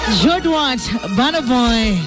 Jord Watt, Burna Boy.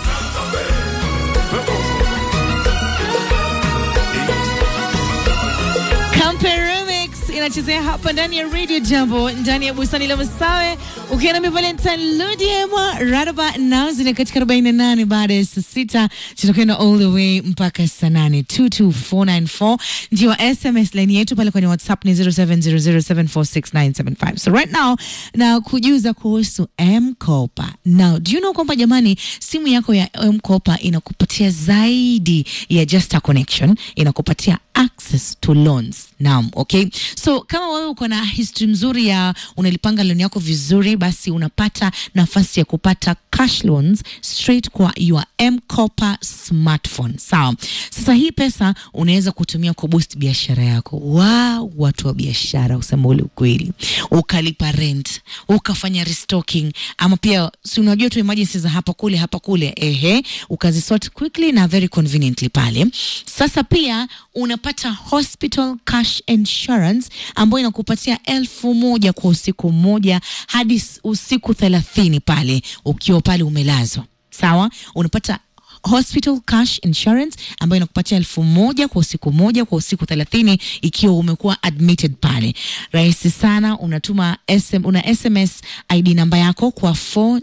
Kampe Remix inachezea hapa ndani ya Radio Jambo, ndani ya bustani la Masawe, ukiwa nami Valentine Ludiema Radaba Nazini katika 48 baada ya saa sita tutakwenda all the way mpaka saa nane 22494 ndio SMS line yetu pale kwenye WhatsApp ni 0700746975 so right now na kujuza kuhusu M-Kopa. Now, do you know kwamba jamani, simu yako ya M-Kopa inakupatia zaidi ya just a connection, inakupatia access to loans. Naam, okay. So kama wewe uko na history mzuri ya unalipanga loan yako vizuri, basi unapata nafasi ya kupata cash loans straight kwa your M-Kopa smartphone. Sawa. Sasa hii pesa unaweza kutumia kuboost biashara yako. Wow, watu wa biashara usema ule ukweli. Ukalipa rent, ukafanya restocking ama pia si unajua tu emergency za hapa kule hapa kule, ehe, ukazisort quickly na very conveniently pale. Sasa pia unapata hospital cash insurance ambayo inakupatia elfu moja kwa usiku mmoja hadi s- usiku thelathini pale ukiwa pale umelazwa. Sawa, unapata hospital cash insurance ambayo inakupatia elfu moja kwa usiku moja kwa usiku thelathini ikiwa umekuwa admitted pale. Rahisi sana, unatuma SM, una SMS ID namba yako kwa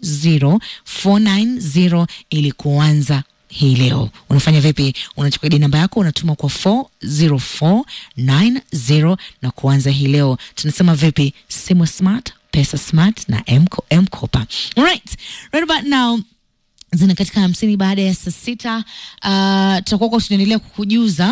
40490 ili kuanza hii leo. Unafanya vipi? Unachukua ID namba yako unatuma kwa 40490 na kuanza hii leo. Tunasema vipi? Simu smart, pesa smart na M-Ko- M-Kopa. Alright, right about now zina katika hamsini baada ya saa sita. Uh, tutakuwa kwa tunaendelea kukujuza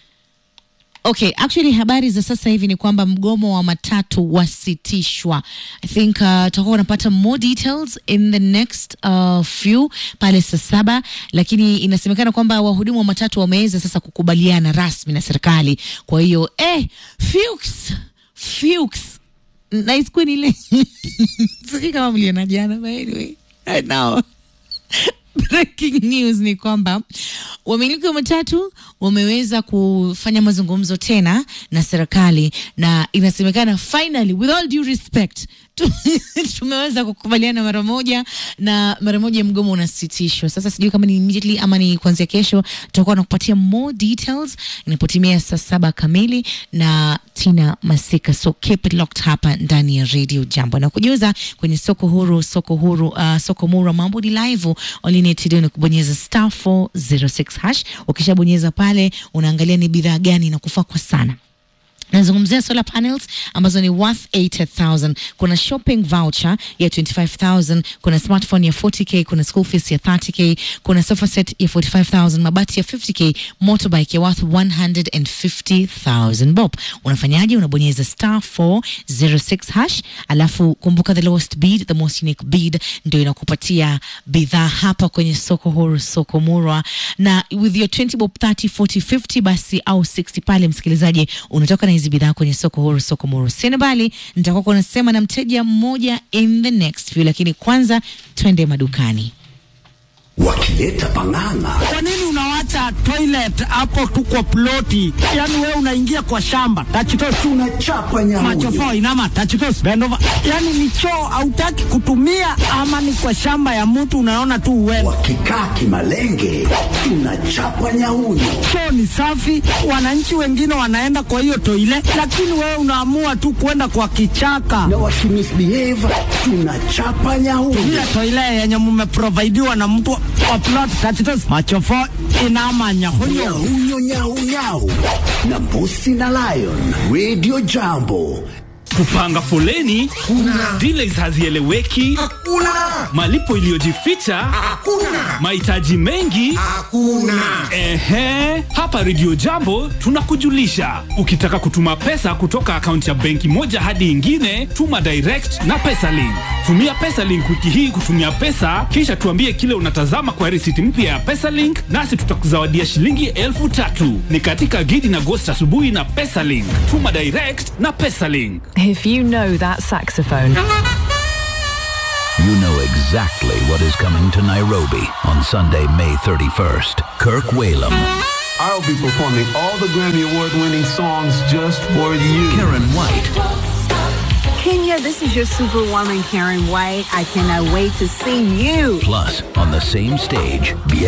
Okay, actually habari za sasa hivi ni kwamba mgomo wa matatu wasitishwa. I think uh, tutakuwa unapata more details in the next uh, few pale saa saba, lakini inasemekana kwamba wahudumu wa matatu wameweza sasa kukubaliana rasmi na serikali. Kwa hiyo eh, Fuchs, Fuchs na isikuwe ni ile sijui kama mliona jana, but anyway right now Breaking news ni kwamba wamiliki wa matatu wameweza kufanya mazungumzo tena na serikali, na inasemekana finally, with all due respect, tu- tumeweza kukubaliana mara moja na mara moja mgomo unasitishwa. Sasa sijui kama ni immediately ama ni kuanzia kesho, tutakuwa nakupatia more details inapotimia saa saba kamili na Tina Masika. So keep it locked hapa ndani ya Radio Jambo na kujuza kwenye soko huru, soko huru, uh, soko mura, mambo ni live. All you need to do ni kubonyeza star 406 hash. Ukishabonyeza pale, unaangalia ni bidhaa gani inakufaa kwa sana nazungumzia solar panels ambazo ni worth 80000 kuna shopping voucher ya 25000 kuna smartphone ya 40k kuna school fees ya 30k kuna sofa set ya 45000 mabati ya 50k motorbike ya worth 150000 bob unafanyaje unabonyeza star 406 hash alafu kumbuka the lowest bid the most unique bid ndio inakupatia bidhaa hapa kwenye soko huru soko murwa na with your 20 bob 30 40 50 basi au 60 pale msikilizaji unatoka na hizi bidhaa kwenye soko huru soko muru sinabali nitakuwa kunasema na mteja mmoja in the next few lakini kwanza twende madukani wakileta pang'ang'a Kwa nini unawacha toilet hapo tu kwa ploti? Yaani wewe unaingia kwa shamba tachitos tunachapa macho nyamuyo fo inama tachitos bend over. Yaani ni choo hautaki kutumia ama ni kwa shamba ya mtu unaona tu uende. wakikaa kimalenge tunachapa nyauyo Choo ni safi, wananchi wengine wanaenda kwa hiyo toilet, lakini wewe unaamua tu kwenda kwa kichaka. na wakimisbehave tunachapa nyauyo Ile toilet yenye mmeprovidiwa na mtu wa plot tachitos macho fo inama nyahunyo. nyauyo nyaunyau na mbusi na lion radio jambo kupanga foleni kuna delays hazieleweki Hakuna, malipo iliyojificha hakuna, mahitaji mengi hakuna. ehe hapa redio jambo tunakujulisha ukitaka kutuma pesa kutoka akaunti ya benki moja hadi ingine tuma direct na pesalink tumia pesalink wiki hii kutumia pesa kisha tuambie kile unatazama kwa risiti mpya ya pesalink nasi tutakuzawadia shilingi elfu tatu ni katika gidi na gosti asubuhi na pesalink tuma direct na pesalink If you know that saxophone, You know exactly what is coming to Nairobi on Sunday, May 31st. Kirk Whalum, I'll be performing all the Grammy Award winning songs just for you. Karen White, Kenya there. This is your superwoman, Karen White. I cannot wait to see you. Plus, on the same stage,